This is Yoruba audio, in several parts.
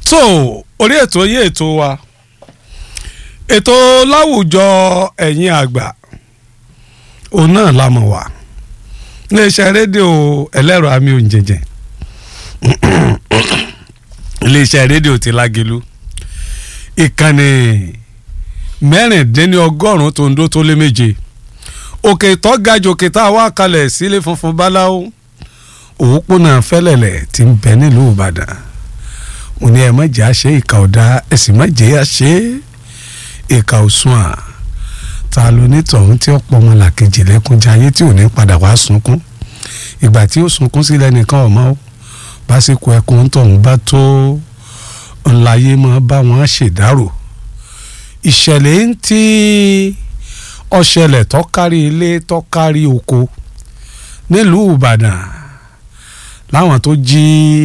so orí ètò yín ètò wa ètò láwùjọ ẹ̀yin àgbà òun náà la mọ̀ wá iléeṣẹ́ rédíò ẹlẹ́rọ àmì òǹjẹ̀jẹ̀ iléeṣẹ́ rédíò ti lágelu ìkànnì mẹ́rìndínlọ́gọ́rùn-ún tó ń dó tó lé méje òkè tó ga jù òkè tá a wá kalẹ̀ sílé funfun báláwo òpópónà fẹ́lẹ̀lẹ̀ tí ń bẹ nílùú ìbàdàn mo ní ẹ má jẹ́ àṣẹ ìkà ọ̀dà ẹ sì má jẹ́ àṣẹ ìkà òsùn à ta ló ní tọ̀hún tí ó pọ̀ ọmọ làkejì lẹ́kúnjẹ ayé tí ò ní padà wá sunkún ìgbà tí ó sunkún sílẹ̀ nìkan ọ̀mọ́ ó básìkò ẹkùn tọ̀hún bá tó ńláyé máa bá wọn ṣèdárò ìṣẹ̀lẹ̀ ń tí ọ̀ṣẹlẹ̀ tọ́kárí ilé tọ́kárí oko nílùú ìbàdàn láwọn tó jí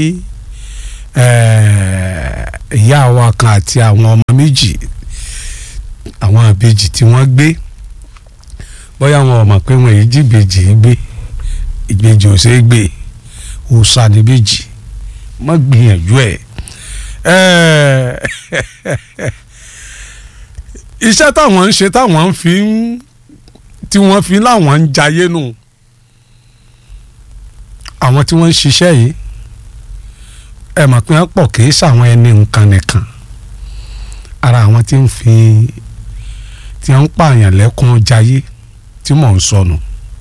ìyá wa kan àti àwọn ọmọ méjì àwọn àbejì tí wọ́n gbé bóyá wọn ò mọ̀ pé wọn èyí jìbejì gbé ìbejì ò ṣeé gbé òòṣà níbejì má gbìyànjú ẹ̀ iṣẹ́ táwọn ń ṣe táwọn fi ń tí wọ́n fi láwọn ń jayé nù àwọn tí wọ́n ń ṣiṣẹ́ yìí ẹ mọ̀ pé wọ́n pọ̀ kì í ṣàwọn ẹni nǹkan nìkan ara àwọn tí ń fi tí wọ́n ń pààyàn lẹ́kún jayé tí mò ń sọnù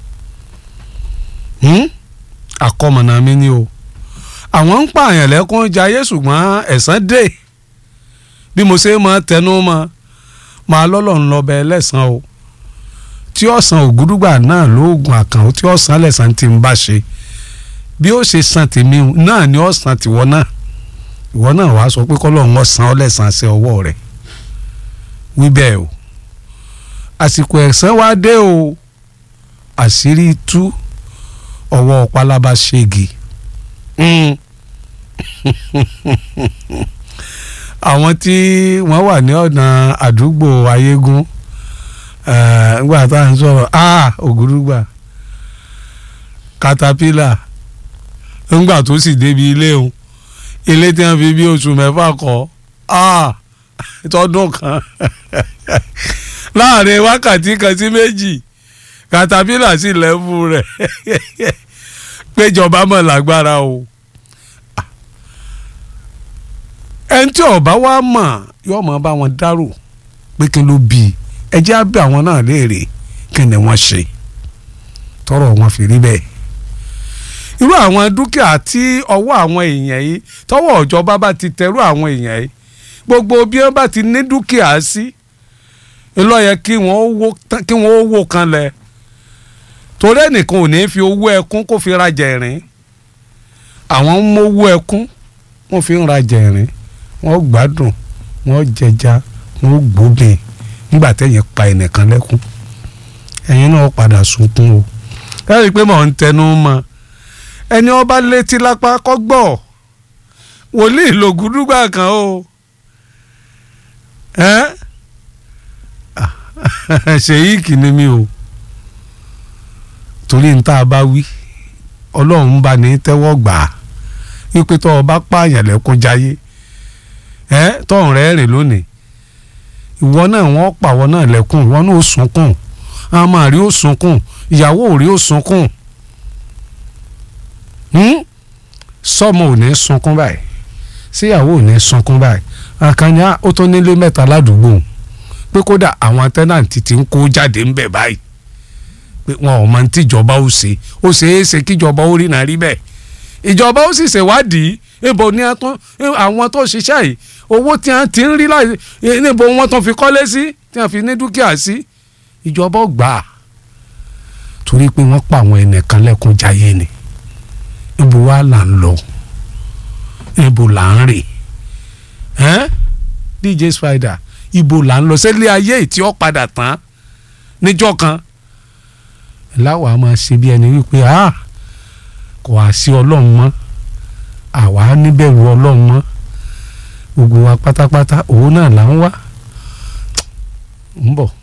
àkọmọ̀nà mi ni o àwọn ń pààyàn lẹ́kún jayé ṣùgbọ́n ẹ̀san dé bí mo ṣe máa tẹnu mọ́ máa lọ́lọ́run lọ́bẹ̀ ẹlẹ́sàn o tí ọ̀sán ògúdúgbà náà lóògùn àkànó tí ọ̀sán lẹ́sàn ti ń bá ṣe bí ó ṣe san tèmi náà ni ọ̀sán tìwọ náà ìwọ náà wàá sọ pé kọ́lọ́run ọ̀sán ọlẹ́sàn ṣe ọwọ́ rẹ̀ wí bẹ́ẹ̀ o àsìkò ẹ̀san wá dé o àṣírí tú ọwọ́ pálábá ṣégi àwọn tí wọ́n wà ní ọ̀nà àdúgbò ayégún nígbà tá à ń sọ̀rọ̀ ògúrúgbà katapila ńgbà tó sì débi ilé òun ilé tí wọ́n fi bí oṣù mẹ́fà kọ́ tọdún kan láàrin wákàtí kan sí méjì katapila sì lẹ́fù rẹ̀ péjọba mọ̀ lágbára o ẹni tí ọba wa mọ̀ yóò mọ̀ bá wọn dárò pé kí ló bí ẹ jẹ́ á bí àwọn náà léèrè kí ni wọ́n ṣe tọrọ wọn fi rí bẹ́ẹ̀ irú àwọn dúkìá tí ọwọ́ àwọn èèyàn yìí tọwọ́ ìjọba bá ti tẹrú àwọn èèyàn yìí gbogbo bí wọ́n bá ti ní dúkìá sí ló yẹ kí wọ́n wó kanlẹ̀ torí ẹnìkan ò ní fi owó ẹkún kó fi rajà ẹ̀rín àwọn ń mówó ẹkún wọ́n fi ń rajà ẹ̀rín wọ́n gbádùn wọ́n jẹja wọ́n gbóbìn nígbà tẹ́yìn pa ẹnìkan lẹ́kún ẹ̀yin náà padà sunkún o ẹ rí i pé mò ń tẹnu mọ́ ẹni ọba létí lápá kọ́ gbọ́ wòlíì lògùdúgbà kan o ṣèyí kìíní mi o torí n tá a bá wí ọlọ́run bá ní tẹ́wọ́ gbà á wípé tó o bá pààyàn lẹ́kún jayé ẹ tọ́hún rẹ̀ rìn lónìí ìwọ náà wọ́n pàwọ́ náà lẹ́kún ìwọ náà ó sunkún àmọ́ rí ó sunkún ìyàwó rí ó sunkún sọmọ ò ní sunkún báyìí síyàwó ò ní sunkún báyìí àkànní ó tó nílé mẹ́ta ládùúgbò pé kódà àwọn tẹ́nàntì ti ń kó jáde ńbẹ̀ báyìí pé wọn ò máa ń tíjọba ó ṣe ó ṣeé ṣe kíjọba ó rí náà rí bẹ́ẹ̀ ìjọba ó sì ṣèwádìí ibo ni àwọn tó ṣiṣẹ́ yìí owó tí wọ́n ti ń rí láì níbo wọ́n tán fi kọ́lé sí tí wọ́n fi ní dúkìá sí ìjọba ó gbà á torí pé wọ́n pa àwọn ẹnìkan lẹ́kùn jayé ni ibo wa là ń lọ ibo là ń rè ẹ́n DJ Spider ibo là ń lọ sẹ́lẹ̀ ayé tí ó padà tán níjọ́ kan láwa máa ṣe bí ẹni wípé ah kò wá sí ọlọ́run mọ́ àwa níbẹ̀rù ọlọ́run mọ́ gbogbo wa pátápátá òun náà là ń wá ń bọ̀.